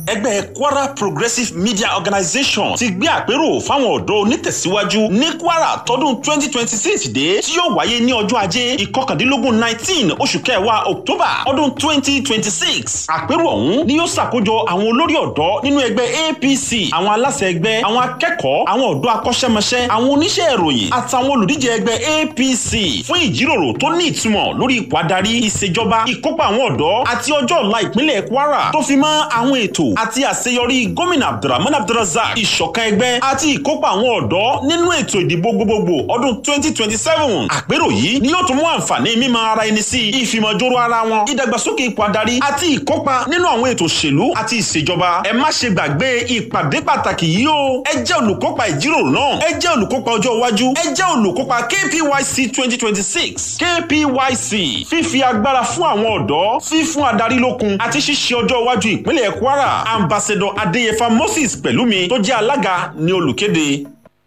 ẹgbẹ́ kwara progressive media organization ti gbé àpérò fáwọn ọ̀dọ́ onítẹ̀síwájú ní kwara tọdún twenty twenty six dé tí yóò wáyé ní ọjọ́ ajé ìkọkàndínlógún nineteen oṣù kẹwàá october ọdún twenty twenty six àpérò ọ̀hún ni yóò ṣàkójọ àwọn olórí ọ̀dọ́ nínú ẹgbẹ́ apc àwọn aláṣẹ ẹgbẹ́ àwọn akẹ́kọ̀ọ́ àwọn ọ̀dọ́ akọ́ṣẹ́mọṣẹ́ àwọn oníṣẹ́ ìròyìn àtàwọn olùdíje ẹgbẹ́ apc fún ìjíròrò tó ní ìtumọ̀ lórí ipò adarí ìṣèjọba ìkópa àwọn ọ̀dọ́ àti ọjọ́ ọ̀la ìpínlẹ̀ kwara tó fi mọ́ àwọn ètò àti àṣeyọrí gómìnà abdulrahman abdulrazak ìṣọ̀kan ẹgbẹ́ àti ìkópa àwọn ọ̀dọ́ nínú ètò ìdìbò gbogbogbò ọdún twenty twenty seven àpérò yìí ni yóò tún mú àǹfààní mímọ ara ẹni sí ìfìmọ̀jòrò ara wọn ìdàgbàsókè ipò adarí àti ìkópa nínú àwọn ètò òṣèlú àti ìṣèjọba ẹ má ṣe gbàgbé ìpàdé pàtàkì yìí o ẹ jẹ́ olùkópa ìjíròrò náà ẹ jẹ́ olùkópa ọjọ́ iwájú ẹ jẹ́ olùkópa kpyc twenty twenty six kpyc fífi agbára fún àwọn ọ̀dọ́ fífún adarí lókun àti ṣíṣe ọjọ́ iwájú ìpínlẹ̀ kwara ambassador adéyẹfà moses pẹ̀lúmi tó jẹ́ alága ní olùkéde.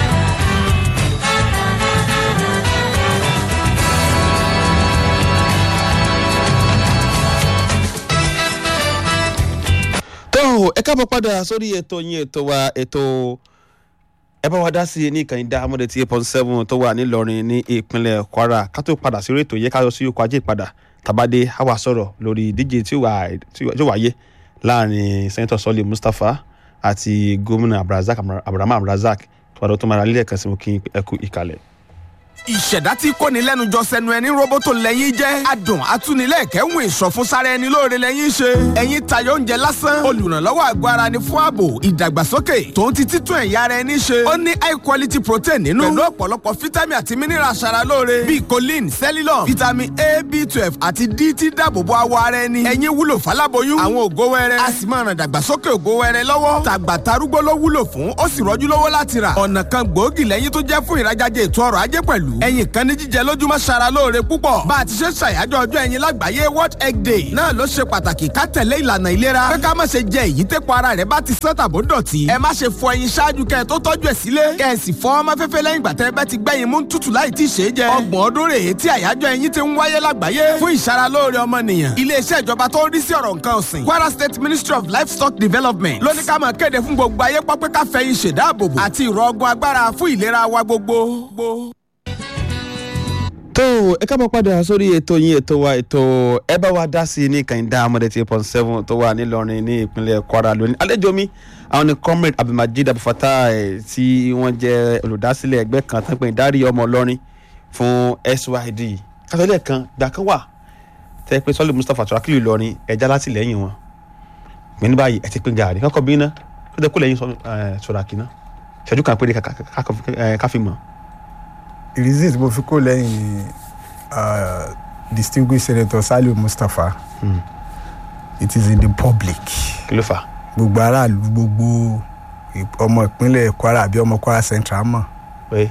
tó ẹ káàbọ̀ padà sórí ètò yín ètò wa ètò ẹ bá wa dá sí i ní ìkànnì dá amúdé tí eight point seven tó wà nílọrin ní ìpínlẹ̀ kwara ká tó padà sí orí ètò yẹ ká lọ sí okò ajé ìpadà tàbádé àwa sọ̀rọ̀ lórí ìdíje tí ó wáyé láàrin sẹ́ńtọ̀ sọ́lé mustapha àti gómìnà abdulrasaq abraham abdulrasaq tó wà lọ́tọ́ mara lílẹ̀ kan sí mo kí ẹ kú ìkàlẹ̀ ìṣẹ̀dá tí kòní lẹ́nu jọ sẹ́nu ẹni roboto lẹ́yìn jẹ́ adùn atúnilẹ̀kẹ́hùn ìṣọ̀fun sára ẹni lóore lẹ́yìn ṣe ẹ̀yin tayọ oúnjẹ lásán olùrànlọ́wọ́ àgọ́ ara ni fún ààbò ìdàgbàsókè tòun ti títún ẹ̀yà ara ẹni ṣe ó ní high quality protein nínú pẹ̀lú ọ̀pọ̀lọpọ̀ fítámì àti mineral aṣara lóore bíi choline cellulose vitamin a b twelve àti d tí dáàbòbò awọ ara ẹni ẹ̀yin wúlò fáláboyún àwọn ògo wẹrẹ a sì máa ràn dàgbàsókè ògo wẹrẹ lọ́wọ́ tàgbà tarúgbó ló wúlò fún ó sì rọ́jú lọ́wọ́ láti rà ọ̀nà kan gbòógì lẹ́yìn tó jẹ́ fún ìrajáde ètò ọrọ̀ ajé pẹ̀lú ẹyin kan ní jíjẹ lójúmọ́ ṣara lóore púpọ̀ bá a ti ṣe ṣàyájọ́ ọjọ́ ẹyin lágbàáyé world egg day náà ló ṣe pàtàkì ká tẹ̀lé ìlànà ìlera pé ká má ṣe jẹ èyí tẹ́pọ̀ ara rẹ̀ bá ti sán tàbó dọ̀tí ẹ má ṣe fọ ẹyin ṣáájú kẹ́ ẹ tó tọ́jú ẹ̀ sílé kẹ́ ẹ sì fọ ọmọ fẹ́fẹ́ lẹ́yìn ìgbà tẹ́ ẹ bá ti gbẹ́yin mú tútù láì tí ì ṣe é jẹ ọgbọ̀n ọdún rèé tí àyájọ́ ẹyin ti ń wáyé lágbàáyé fún ìṣara lóore ọmọnìyàn iléeṣẹ́ ìjọba tó ń rí sí ọ̀rọ̀ nǹkan ọ̀sìn Kwara State Ministry of Livestock Development ló ní ká máa kéde fún gbogbo ayé pọ́pẹ́ ká fẹ́yìn ṣèdáàbòbò àti ìrọ̀ ọgbọ́n agbára fún ìlera wa gbogbo tó ẹ kábọ̀ padà sórí ètò yín ètò wa ètò ẹ bá wa dá sí i ní kàìndá amọ̀dé tí point seven tó wà nílọrin ní ìpínlẹ̀ kwara lónìí àlejò mi àwọn ni comrade abdulmajid abufata tí wọ́n jẹ́ olùdásílẹ̀ ẹgbẹ́ kan tó ń pè ní dárí ọmọ ọlọ́rin fún syd kátólẹ̀ kan gbà kan wà tẹ́ pé sọ́lé mustapha turakili ìlọrin ẹja látìlẹ́yìn wọn gbẹ̀ ní báyìí ẹ ti pín gàrí kọ́kọ́ bí iná ó tẹ́ kó lẹ́yìn sọ̀ràkì náà ṣẹ́jú kan péré káfí mọ́ reason tí mo fi kó lẹ́yìn ni uh, distinguished senator saliu mustapha mm. it is in the public. kí ló fà. gbogbo aráàlú gbogbo ọmọ ìpínlẹ̀ kwara àbí ọmọ kwara central mọ̀. pé.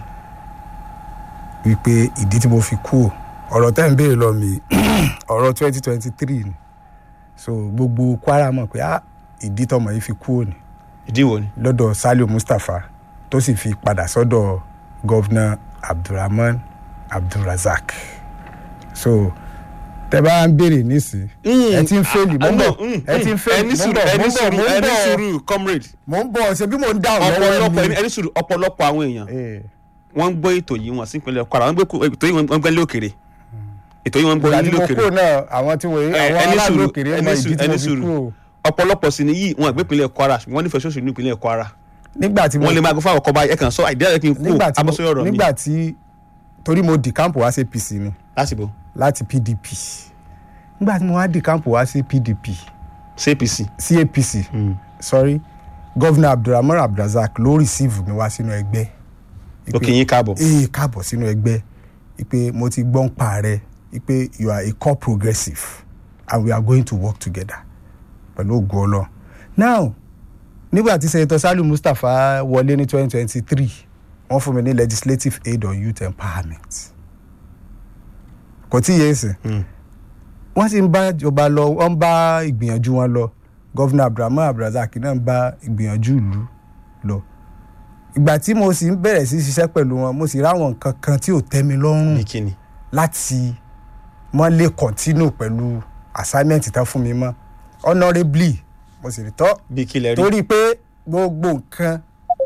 wípé ìdí tí mo fi kú ọ̀rọ̀ tẹ́ ń béèrè lọ mi ọ̀rọ̀ twenty twenty three ni so gbogbo kwara mọ̀ pé ah ìdí tọmọ yìí fi kú òní. ìdí wo ni. lọ́dọ̀ saliu mustapha tó sì fi padà sọ́dọ̀ gọ́vnà abdulrahman abdulrazak so tẹ bá ń béèrè nísì ẹ ti ń fẹ́ẹ̀lì mò ń bọ̀ ẹ ti ń fẹ́ẹ̀lì mò ń bọ̀ ẹni sùúrù mò ń ẹni bọ̀ sùúrù comrade mò ń bọ̀ ṣe bí mò ń dáhùn lọ́wọ́ ọ̀pọ̀lọpọ̀ ni ẹni sùúrù ọ̀pọ̀lọpọ̀ àwọn èèyàn Eh, wọ́n ń gbọ́ ètò yìí wọ́n sí ìpínlẹ̀ kwara wọ́n gbé ètò yìí wọ́n gbẹ́ lókèrè ètò yìí wọ́n gbọ́ ìgbà tí mo lókèrè kúrò náà àwọn tí wọ́n Eh, àwọn ẹni aráàlú sùúrù òkèrè ẹni ọmọ ìdí sùúrù tí mo ẹni fi sùúrù kúrò ọ̀pọ̀lọpọ̀ sì ni yìí wọ́n gbé ìpínlẹ̀ kwara ṣùgbọ́n wọ́n nífẹ̀ẹ́ ṣoṣù ní ìpínlẹ̀ kwara nígbà tí mo wọ́n lè máa gbọ́ fáwọn ọkọ̀ báyìí ẹ̀kan sọ àìdí àyẹ̀kí n kú nígbà tí mo abọ́sọ́yọ̀ ọ̀rọ̀ mi nígbà tí torí mo di kámpù wá sí apc ni lásìkò láti pdp nígbà tí mo wá di kámpù wá sí pdp cpc sí apc sorry gọ́vnà abdulrahman abdulrazak ló receive mi wá sínú ẹgbẹ́ òkè yín káàbọ̀ ee káàbọ̀ sínú ẹgbẹ́ ipe mo ti gbọ́n pa rẹ ipe you are a core progressive and we are going to work together pẹ̀lú ògùn ọlọ now nígbà tí senator salu mustapha wọlé ní twenty twenty three wọ́n fún mi ní legislative aid on youth empowerment kò tí yé sìn wọ́n sì ń bá ìjọba lọ wọ́n ń bá ìgbìyànjú wọn lọ gọ́vnà abdulrahman abdulrasaq náà ń bá ìgbìyànjú ìlú lọ ìgbà tí mo sì ń bẹ̀rẹ̀ sí ṣiṣẹ́ pẹ̀lú wọn mo sì ráwọn nǹkan kan tí ò tẹ́ mi lọ́rùn ní kíni láti mọ́ lè continue pẹ̀lú assignment tán fún mi mọ́ honourably mo sì rí tọ́ bí kílẹ̀ rí torí pé gbogbo nǹkan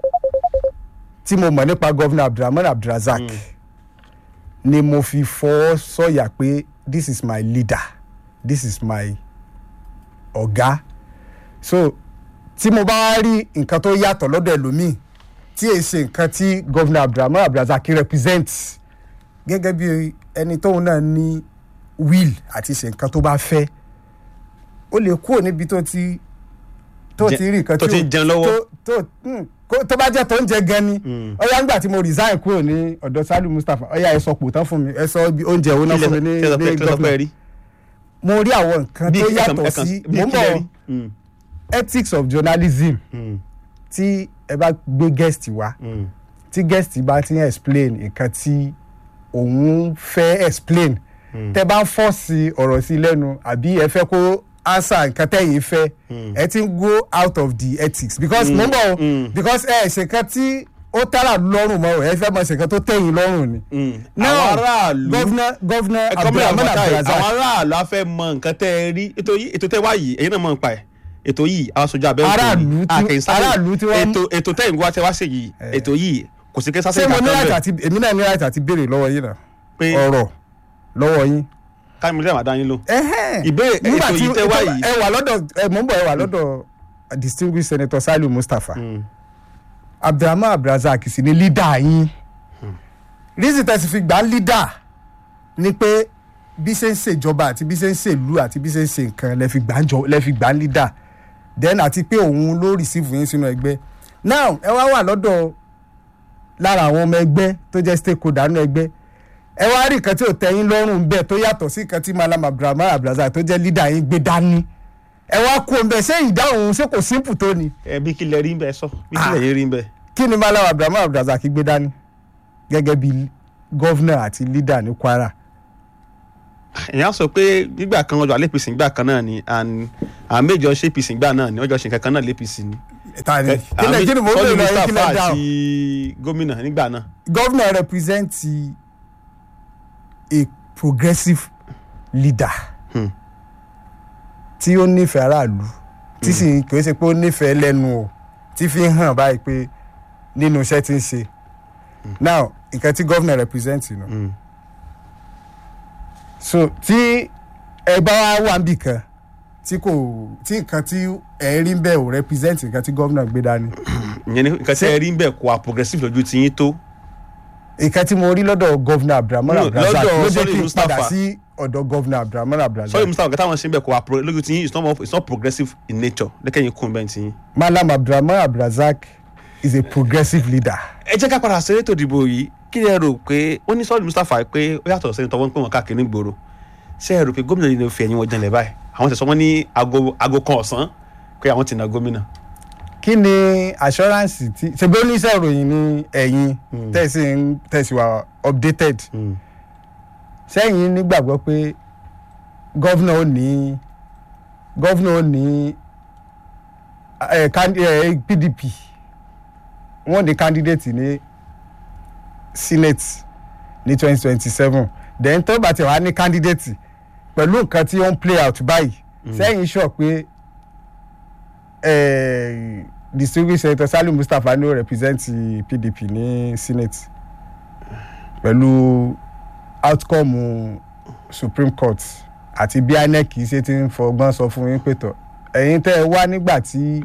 tí mo mọ̀ nípa gọ́vnà abdulrahman abdulrazak ni mo fi fọwọ́ sọ̀yà pé this is my leader this is my ọ̀gá so tí mo bá rí nǹkan tó yàtọ̀ lọ́dọ̀ ẹlòmíì tí èyí ṣe nǹkan tí gọ́vnà abdulrahman abdulrazak represent gẹ́gẹ́ bí ẹni tóun náà ní will àti ṣe nǹkan tó bá fẹ́ ó lè kúrò níbi tó ti tó Jẹ- ti rí nǹkan tó tí ti ó- ń jẹun lọ́wọ́. tó tó hmm, kó- tó bá jẹ́ tó ń jẹ gan ni ọ̀yá ńgbà tí mo resign kúrò ní ọ̀dọ̀ Saliu Mustapha ọ̀yá ẹ sọ pò tán fún mi ẹ sọ ibi oúnjẹ wo náà fún mi ní kílẹ̀ ní sọ pé gọ́fìnà rí mo rí àwọn nǹkan bí tó ẹ̀kan- yàtọ̀ ẹ̀kan- sí bí mo ń kílẹ̀ bọ̀ rí Mm, ethics of journalism mm, tí ẹ bá gbé guest wá mm. tí guest bá ti ń explain nǹkan tí òun fẹ́ explain tẹ bá ń fọ́ọ̀sì ọ̀rọ̀ sí lẹ́nu àbí ẹ fẹ́ kó answer nǹkan tẹ̀yìn fẹ́ ẹ ti ń go out of the ethics because mo ń bọ̀ o mm. because ẹ ṣe nǹkan tí ó tẹ́lá lọ́rùn mọ́ o ẹ fẹ́ mọ̀ ṣe nǹkan tó tẹ̀yìn lọ́rùn ni. Mm. Now, àwọn aráàlú governor governor ẹ̀kọ́ mi abdulrahman àbátáyé abdulrazak àwọn aráàlú á fẹ́ mọ nǹkan tẹ́ ẹ rí ètò yìí ètò tẹ́ wá yìí ẹ̀yin náà mọ̀ nípa ẹ̀ ètò yìí àwọn sojú abẹ́rẹ́ Aráàlú tí- aráàlú tí wọ́n- ètò ètò tẹ́ ìgbọ́ tẹ́ wá ṣe yìí ètò yìí kò sí kí ṣé sásẹ̀ mo ní kankan right bẹ̀ àti èmi náà ní right àti béèrè lọ́wọ́ yín náà pé ọ̀rọ̀ lọ́wọ́ yín. kámi lẹ́wọ̀n adá yín lò Ẹhẹ́n. Ìbéèrè- Nígbà ètò tí- yìí tẹ́ wá ètò- yìí. ẹ wà lọ́dọ̀ ẹ mọ̀ ń bọ̀ ẹ wà lọ́dọ̀ distinguished senator Saliu Mustapha abdulrahman abdulrazak sì ni leader yín reason tẹ́sí fi gbà leader ni pé bí ṣe ń ṣèjọba àti bí ṣe ń ṣèlú àti bí ṣe ń ṣe nǹkan lẹ fi gbà ń jọ lẹ fi gbà ń leader then àti pé òun ló receive yín sínú ẹgbẹ́ now ẹ wá wà lọ́dọ̀ lára àwọn ọmọ ẹgbẹ́ tó jẹ́ stakeholder nínú ẹgbẹ́ ẹ wá rí nǹkan tí ò tẹ́yìn lọ́rùn bẹ́ẹ̀ tó yàtọ̀ sí nǹkan tí malam abdulrahman abdulrazak tó jẹ́ leader yín gbé dání ẹ wá kú ọ̀nbẹ ṣé ìdáhùn ṣé kò simple tó ni ẹ bí kílẹ̀ rí bẹ́ẹ̀ sọ bí kílẹ̀ yín rí bẹ́ẹ̀ kí ni malam abdulrahman abdulrazak gbé dání gẹ́gẹ́ bí gọ́vnà àti leader ní kwara èèyàn sọ pé nígbà kan ọjọ́ alẹ́ pèsè nígbà kan náà ni and àwọn méjì ọ̀ṣẹ́ pèsè nígbà náà ni ọjọ́ ṣe nǹkan kan náà lé pèsè ni. ta ni Ẹ, kí ni kí ni mo Sọ́lí bèèrè lọ yín kí Mustapha lẹ dáhùn àti gómìnà nígbà náà. gọ́vnà represent a progressive leader Hmm. tí ó nífẹ̀ẹ́ aráàlú tí sì kì í ṣe pé ó nífẹ̀ẹ́ lẹ́nu o tí fi ń hàn báyìí pé nínú iṣẹ́ tí ń ṣe now nǹkan tí gọ́vnà represent nù Mm. so tí ẹ bá wá wà níbì kan tí kò tí nǹkan tí ẹ rí ń bẹ̀ ò represent nǹkan tí gọ́vnà gbé dání ìyẹn ni nǹkan tí ẹ rí ń bẹ̀ kó a progressive lójú ti yín tó. nǹkan tí mo rí lọ́dọ̀ gọ́vnà abdulrahman No, abdulrazak lọ́dọ̀ ló jẹ́ Sọ́lí kí n Mustapha. padà sí ọ̀dọ̀ gọ́vnà abdulrahman abdulrazak sọ́yìn mustapha kẹta wọn ṣe ń bẹ̀ kó a pro- lójú ti yín it's not more- it's not progressive in nature lẹ́kẹ̀yìn kún bẹ́ẹ̀ ti yín. malam abdulrahman abdulrazak is a progressive leader. ẹ jẹ́ ká padà sí ètò ìdìbò yìí kí ẹ rò pé ó ní sọ́ọ̀lù mustapha pé ó yàtọ̀ sẹ́ni tọ́wọ́ ń pè wọ́n káàkiri nígboro ṣé ẹ rò pé gómìnà yìí ló fi ẹ̀yìn wọn janlẹ̀ báyìí àwọn tẹ̀sán wọn ní aago aago kan ọ̀sán pé àwọn ti na gómìnà. kí ni assurance tí ṣebí oníṣẹ́ ìròyìn ní ẹ̀yin tẹ̀sí ń tẹ̀sí wa updated sẹ́yìn nígbàgbọ́ pé gọ́vnà ò ní gọ́vnà ò ní eh, can- eh, pdp wọ́n ní candidate ní senate ní twenty twenty seven then tó bá ti wà ní candidate pẹ̀lú nǹkan tí ó ń play out báyìí sẹ́yìn sọ pé eh, distinguished senator Saliu Mustapha ní ó represent pdp ní senate pẹ̀lú outcome supreme court àti bí inec ṣe ti ń fọgbọ́n sọ fún yín pé tọ̀ ẹ̀yin tẹ́ ẹ wá nígbà tí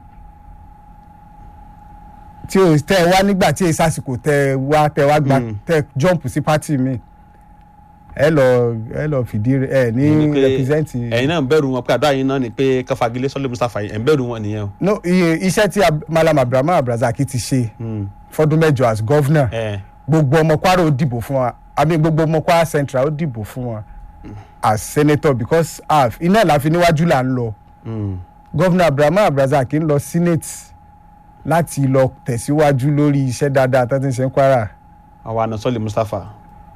tí o tẹ́ ẹ wá nígbà tí èsì àsìkò tẹ́ ẹ wá tẹ́ ẹ wá gba Mm. tẹ́ ẹ jump sí party mi ẹ lọ ẹ lọ fìdí rẹ ẹ ní Ní pé represent ẹ̀yin náà ń bẹ̀rù wọn pé àdó àyìn náà ni pé káfagilé sọ́ọ̀lù mustapha yìí ẹ̀ ń bẹ̀rù wọn nìyẹn o. no iye iṣẹ́ tí Ab- malam abdulrahman abdulrasaq ti ṣe Mm. fọdún mẹ́jọ as governor ẹ gbogbo ọmọ kwara ó dìbò fún wa àmì gbogbo ọmọ kwara central ó dìbò fún wa as senator because af iná la fi níwájú là ń lọ mm. governor abdulrahman abdulrasaq ń lọ senate láti lọ tẹ̀síwájú lórí iṣẹ́ dáadáa tó ti ń ṣe ń kwara àwa àna sọ́ọ̀lù mustapha.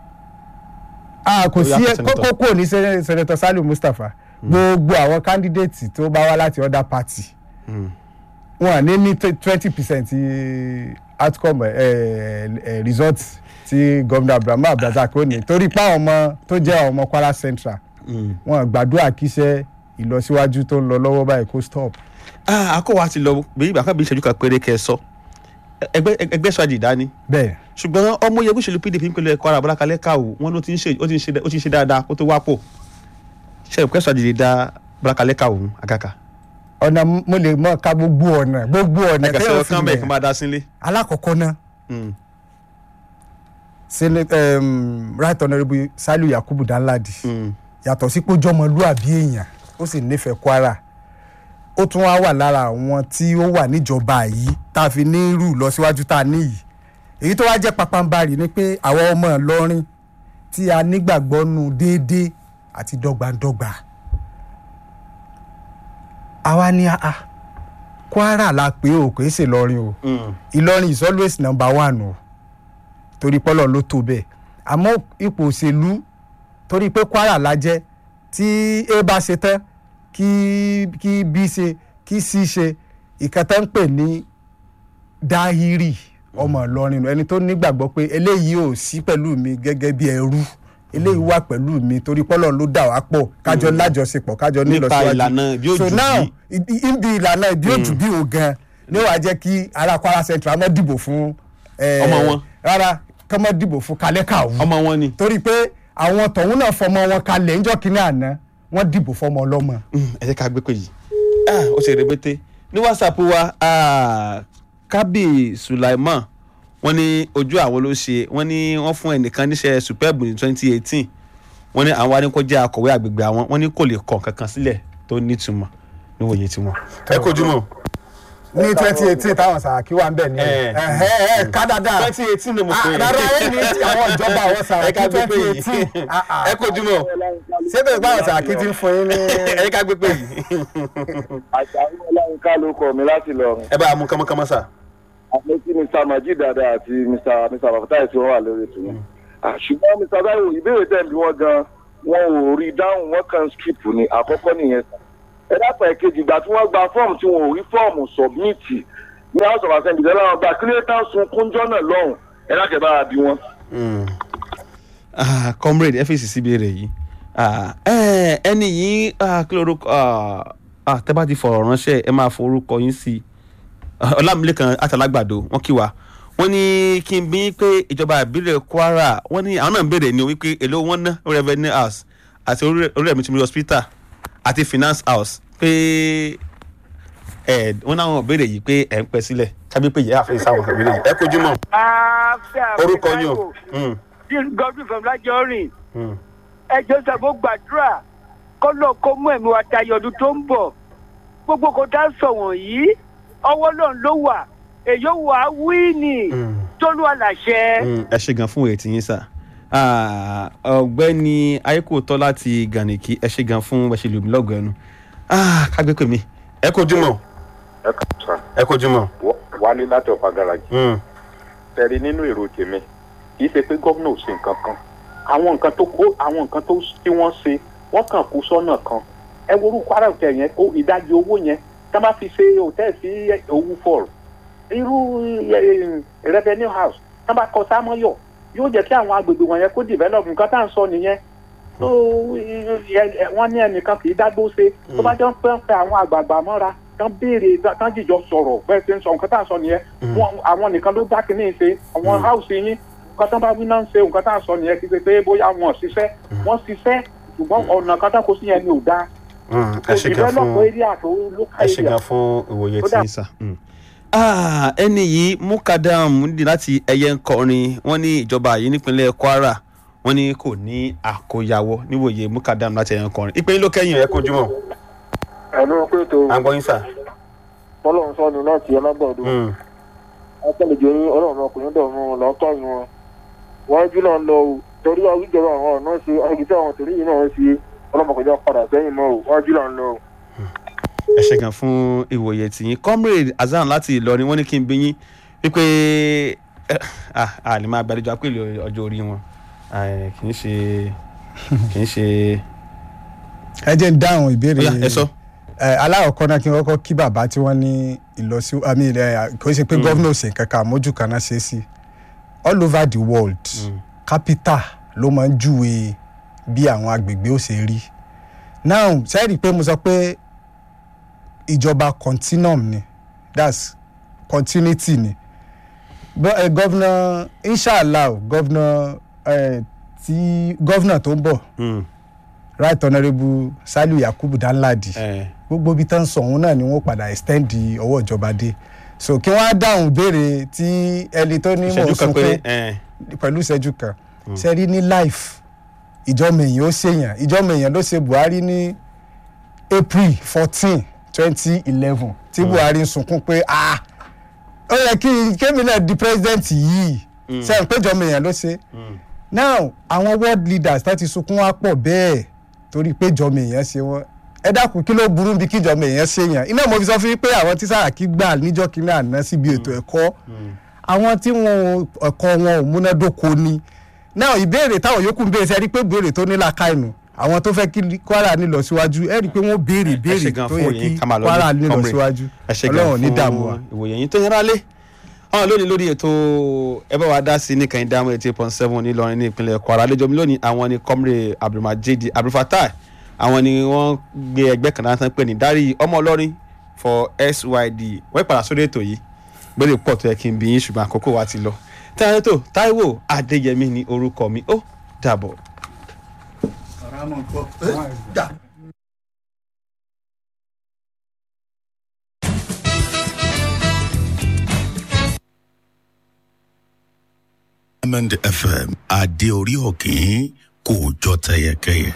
a kò Ó sí yàtọ̀ ẹ senator. kókó kò ní sẹ- senator saliu mustapha gbogbo àwọn candidate tó bá wá láti other party Mm. wọn à ní ní twenty percent outcome ẹ ẹ result tí governor abdulrahman abdulrasaq ó ní torí pé àwọn ọmọ tó jẹ́ àwọn ọmọ kwara central Mm. wọn gbàdúrà kíṣẹ́ ìlọsíwájú tó ń lọ lọ́wọ́ báyìí kó stop. àkọ́wà ti lọ bí ìgbà kan bí ìṣẹ́jú kan péré kẹ́ ẹ sọ ẹgbẹ́ ẹgbẹ́ sọ àjìdá ni bẹ́ẹ̀ ṣùgbọ́n ọmọ yẹn òṣèlú pdp nípínlẹ̀ kwara bọ́lá kalẹ́ káwò wọn ló ti ń ṣe ó ti ń ṣe ó ti ń ṣe dáadáa kó tó wá pò ṣe ẹgbẹ́ sọ àjìdá dá bọ́lá kalẹ́ káwò ń àgàkà ọ̀nà mo lè mọ̀ ká gbogbo ọ̀nà gbogbo ọ̀nà ẹ̀kẹ́ tẹ́yọ̀ sọ fi kán bẹ́ẹ̀ kí n mọ̀ máa dá sílé. alákọ̀ọ́kọ́ náà Mm. senate um, right honourable saliu yakubu danladi Mm. yàtọ̀ sí pé ó jọmọlúàbí èèyàn ó sì nífẹ̀ẹ́ kwara ó tún wá wà lára àwọn tí ó wà níjọba yìí tá a fi ní irú lọ síwájú tá a ní yìí èyí tó wá jẹ́ papambarì ni pé àwọn ọmọ ìlọrin tí a nígbàgbọ́ nu déédéé àti dọ́gbandọ́gba àwa ni a kwara la pé o kò í ṣe ìlọrin o Mm. ìlọrin is always number one o torí pọ́lọ̀ ló tó bẹ́ẹ̀ àmọ́ ipò òṣèlú torí pé kwara la jẹ́ tí a bá ṣe tán kí kí b ṣe kí c ṣe ìkẹtẹ́ ń pè ní dáhírì ọmọ ìlọrin ẹni tó nígbàgbọ́ pé eléyìí ò sí pẹ̀lú mi gẹ́gẹ́ bí ẹrú eléyìí wà pẹ̀lú mi torí pọ́lọ̀ ló dà wá pọ̀ kájọ lájọṣepọ̀ kájọ Nípa nílọsíwájú ìlànà ìbí so òjù now bí. i- ibi ìlànà ìbí òjù bí o gan ni wàá jẹ́ kí ará kwara central má dìbò fún eh, Ọmọ wọn. rárá kọ́ má dìbò fún kalẹ́kàwù ọmọ wọn ni. torí pé àwọn tọ̀hún náà fọmọ wọn kalẹ̀ ńjọ́ kínní àná wọ́n dìbò fọmọ ọlọ́mọ. Mm, ẹ jẹ́ ká gbé pé yìí Ah, ó ṣe rẹpẹtẹ ní whatsapp wa ah, kábì sulaiman wọ́n ní ojú àwọn ló ṣe wọ́n ní wọ́n fún ẹnìkan níṣẹ́ superb ní twenty eighteen wọ́n ní àwọn adínkọjá akọ̀wé àgbègbè àwọn wọ́n ní kò lè kọ kankan sílẹ̀ tó nítumọ̀ níwòye tiwọn. ẹ kojú mọ́. ní twenty eighteen táwọn sàràkí wà ń bẹ̀ ní Eh. ẹ̀ ẹ̀ ká dáadáa twenty eighteen ni mo pè é. rárá ẹ̀ ní ti àwọn ìjọba àwọn ẹ ká sàràkí gbé pé twenty yìí eighteen ẹ kojú mọ́. síbẹ̀ báwọn sàràkí ti ń fún yín ní. ẹ ká gbé pé yìí. àṣàrò ọláyínká ló kọ mi láti lọrin ẹ bá a mú kánmọ́kánmọ́ sà. àmọ́ tí mr majid dada àti mr mr bafatai tí wọ́n wà lórí ètò yẹn Ah, ṣùgbọ́n mr taiwo ìbéèrè tẹ̀ bí wọ́n gan wọn ò rí i dáhùn wọ́n kàn skip ni àkọ́kọ́ nìyẹn ẹ dápọ̀ ẹ̀kejì ìgbà tí wọ́n gba fọ́ọ̀mù tí wọn ò rí fọ́ọ̀mù submit ní house of assembly lẹ́la wọn gba kílẹ̀ tán sun kúnjọ́ náà lọ́hùn ẹ dákẹ́ bá a bí wọn. Ah, comrade fèsì síbi rẹ̀ yìí Ah, eh, ẹni yìí ah, kí lorúkọ ah, ah, tẹ́ bá ti fọ̀rọ̀ ránṣẹ́ ẹ máa forúkọ yín sí i Ah, ọlámilẹ́kan àtàlágbàdo wọ́n kí wa wọ́n ní kí n bí pé ìjọba ìbílẹ̀ kwara wọ́n ní àwọn náà ń béèrè ní wípé èló wọn ná revenue house àti orí ẹ̀mí tìmí hospital àti finance house pé ẹ wọ́n náà wọ́n béèrè yìí pé ẹ̀ ń pẹ́ sílẹ̀ kábí pé ìyá àfẹ́yìí sáwọn ìbéèrè yìí ẹ kojú mọ́ orúkọ yín o. Mm, godwin fọmọlájọrin mm. ẹjọ sàbó gbàdúrà kọlọ kó mú ẹmí wa tayọ ọdún tó ń bọ gbogbo kò tá a sọ wọnyí ọwọ́ náà ló wà èyí wà á wí ni Mm. tólú àlàṣẹ. Mm, ẹ ṣe gan fún ètí yín sà Ah, ọ̀gbẹ́ni ayékòótọ́ láti gànìkì ẹ ṣe gan fún ẹṣẹ lùmí lọ́gọ̀ ẹnu Ah, kágbé pè mí ẹ kojú mọ́ ẹ kà sá ẹ kojú mọ́. wálé láti ọ̀pá garaajì Mm, tẹ̀rí nínú èrò tèmi kì í ṣe pé gómìnà ò ṣe nǹkan kan àwọn nǹkan tó kó àwọn nǹkan tó tí wọ́n ṣe wọ́n kàn kú sọ́nà kan ẹ wo orúkọ ara òtẹ̀ yẹn ó ìdajì owó yẹn tá a bá fi ṣe òtẹ́ sí owó fọ́ọ̀rù irú eh, revenue house tá a bá kọ sámọ́yọ̀ yóò jẹ́ kí àwọn agbègbè wọ̀nyẹn kó develop nǹkan tá à ń sọ nìyẹn tó wọ́n ní ẹnìkan kì í dágbó ṣe tó bá jọ ń pẹ́ pẹ́ àwọn àgbààgbà mọ́ra tán béèrè tán jìjọ sọ̀rọ̀ bẹ́ẹ̀ ṣe ń sọ nǹkan tá à ń sọ nìyẹn Wọn- àwọn nìkan ló dá kínní ṣe àwọn house yín nǹkan tán bá wí náà ń ṣe nǹkan tá à ń sọ nìyẹn kì í ṣe pé bóyá wọn ò ṣiṣẹ́ wọ́n ṣiṣẹ́ ṣùgbọ́n ọ̀nà kan tán kó sí yẹn ni ò dáa mm, ẹ ṣe gan develop fún area tó local ẹ ṣe area gan fún ìwòye Ó tí dà. yín sà. Mm. Ah, ẹni yìí mukadam ní láti ẹyẹ ń kọrin wọ́n ní ìjọba yìí nípínlẹ̀ kwara wọ́n ní kò ní àkóyawọ́ níwòye mukadam láti ẹyẹ ń kọrin ìpín ló kẹ́yìn ẹ kojú mọ́ ẹnu pé tó à ń gbọ́ yín sà. fọlọ́run sọnù láti ọlágbọ̀dọ̀ Mm, akẹ́lẹ̀jọ ní ọlọ́run ọkùnrin dọ̀run lọ́kọ́ wọn wọ́n jú náà lọ o torí àwùjọba àwọn ọ̀nà ṣe àgìsí àwọn torí yìí náà ṣe ọlọ́mọkọjá padà sẹ́yìn mọ́ o wọ́n jú náà lọ o. ẹ ṣe gan fún ìwòye tìyín comrade hasan láti ìlọrin wọ́n ní kí n bí yín wípé eh, ah, a lè máa gbàdúrà pé ìlò ọjọ́ orí wọn Ah, kì í ṣe kì í ṣe ẹ jẹ́ ń dáhùn ìbéèrè Ó yá, ẹ sọ. ẹ aláwọ̀kọ́ náà kí n kọ́kọ́ kí bàbá tí wọ́n ní ìlọsí àmì ẹ kò ṣe pé gómìnà ṣe nǹkan kan àmójú kan náà ṣe é sí all over the world capital ló máa ń júwe bí àwọn agbègbè ó ṣe rí now sẹ́ẹ̀rì pé mo sọ pé ìjọba continuum ni that's continuity ni Bọ́- eh, gọ́vnà inshallah gọ́vnà eh, tí gọ́vnà tó ń bọ̀ Mm. right honourable saliu yakubu danladi Eh. gbogbo ibi tán sọ òun náà ni wọn padà extend ọwọ́ ìjọba dé so kí wọ́n á dáhùn béèrè tí ẹni tó ní mò ń ìṣẹ́jú kan péré sunkún eh. pẹ̀lú ìṣẹ́jú kan ṣe rí ní life ìjọba èèyàn ó ṣèyàn ìjọba èèyàn ló ṣe buhari ní april fourteen twenty eleven tí buhari ń sunkún pé ah ó yẹ kí kémi náà di president yìí ṣe ń péjọba èèyàn ló ṣe now àwọn world leaders tó ti sunkún wá pọ̀ bẹ́ẹ̀ torí pé ìjọba èèyàn ṣe wọ́n ẹ dákun kí ló burú bí kí ìjọba èèyàn ṣe yàn iná mo fi sọ fún yín pé àwọn tí Sàràkí gbà níjọ́ kínní àná síbi ètò ẹ̀kọ́ àwọn tí wọn ẹ̀kọ́ wọn ò múnádóko ni náà ìbéèrè táwọn yòókù ń béèrè sí ẹ rí i pé béèrè tó ní làákàyè àwọn tó fẹ́ kí Kwara ní lọ síwájú ẹ rí i pé wọ́n béèrè ẹ ṣe béèrè gan tó fún yẹ òye kí ká máa lọ Kwara ní ní lọ comrade. síwájú ẹ ṣe gan Ọlọ́run ní dààmú wa. fún ìwòye yín tó yẹra lé àwọn lónìí lórí ètò ẹ bá wa dá sí ní kàn dáhùn eighty point seven nílọrin ní ìpínlẹ̀ Kwara àlejò mi lónìí àwọn ni comrade abdulmajid abdulfatai àwọn ni wọ́n gbé ẹgbẹ́ kan náà tán pé ní dárí ọmọ ọlọ́rin for SYD wọ́n padà sórí ètò yìí gbọ́dọ̀ pọ̀ tó yẹ kí n bí yín ṣùgbọ́n àkókò wa ti lọ tẹ́lẹ̀ tó Táíwò Adéyẹmí ni orúkọ mi ó dàbọ̀. Diamond FM adé orí òkè kò jọ tẹyẹkẹyẹ.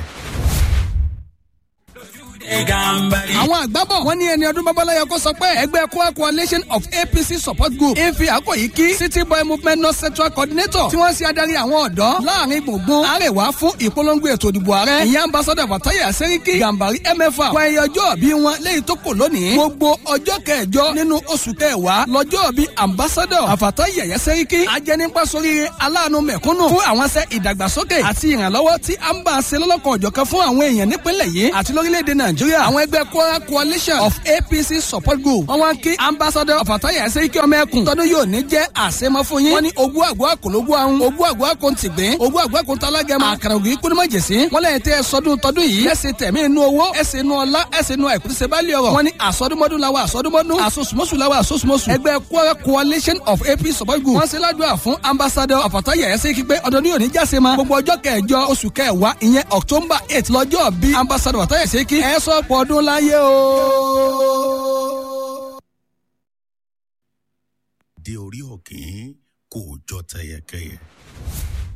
àwọn àgbábọ̀ wọ́n ní ẹni ọdún babaláyọ kó sọ pé ẹgbẹ́ Kwara coalition of APC support group efi àkọ́yí kí city boy movement north central coordinator tí wọ́n ṣe adarí àwọn ọ̀dọ́ láàrin gbùngbùn àrèwá fún ìpolongo ètò ìdìbò ààrẹ ìyẹn ambassador Fatayi Seriki Gambari mfa wọ ẹyẹ ọjọ́ bí wọn léyìí tó kò lónìí gbogbo ọjọ́ kẹjọ nínú oṣù kẹwàá lọ́jọ́ bí ambassador Fatayi Seriki ajẹnipa sóríire aláàánú mẹ̀kúnnù fún àwọn ṣẹ́ ìdàgbàsókè àti ìrànlọ́wọ́ tí à ń bá a ṣe lọ́lọ́kan òjọ̀kan fún àwọn èèyàn nípínlẹ̀ yìí àti lórílẹ̀‐èdè nàìjíríà àwọn ẹgbẹ́ Kwara coalition of APC support group wọ́n wá ń kí ambassador Fatayi Seriki ọmọ ẹkùn tọdún yóò ní jẹ́ àṣemọ́ fún yín wọ́n ní ogún àgọ́ àkòlógún ahun ogún àgọ́ àkòntìgbín ogún àgọ́ àkòntalágẹmọ àkàràwì kúndùmọ̀jẹ̀sí wọ́n lẹ́yìn tẹ́ ẹ sọdún tọdún yìí ẹ̀sìn tẹ̀mí inú owó ẹ̀sìn inú ọlá ẹ̀sìn inú àìkútísẹ́ bá lé ọ̀rọ̀ wọ́n ní àsọdúnmọ́dún làwọn àsọdúnmọ́dún àsosùmọ́sù làwọn àsosùmọ́sù ẹgbẹ́ Kwara coalition of APC support group wọ́n ṣe ládùúrà fún ambassador Fatayi Seriki pé ọdún yóò ní jáse ma gbogbo ọjọ́ kẹjọ oṣù kẹwàá ìyẹn October eight lọ́jọ́ bí ambassador Fatayi Seriki ẹ̀ sọ́pọ̀ ọdún láyé o. adé orí òkè kò jọ tẹyẹkẹyẹ.